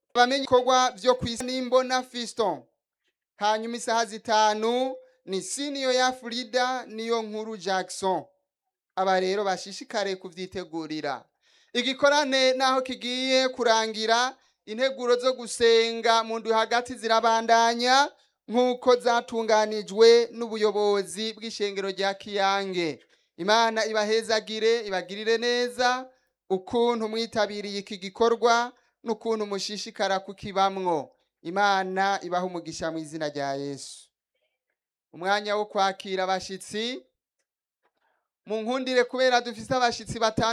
bamenye ibikorwa vyo kwisa n'imbona fiston hanyuma isaha zitanu ni siniyo ya frida niyo nkuru jackson aba rero bashishikare kuvyitegurira igikorane naho kigiye kurangira integuro zo gusenga mu ndwi hagati zirabandanya nk'uko zatunganijwe n'ubuyobozi bw'ishengero rya kiyange imana ibahezagire ibagirire neza ukuntu mwitabiriye iki gikorwa n'ukuntu mushishikara kukibamwo imana ibaha umugisha mu izina rya yesu umwanya wo kwakira abashitsi mu nkundire kubera dufise abashitsi batanu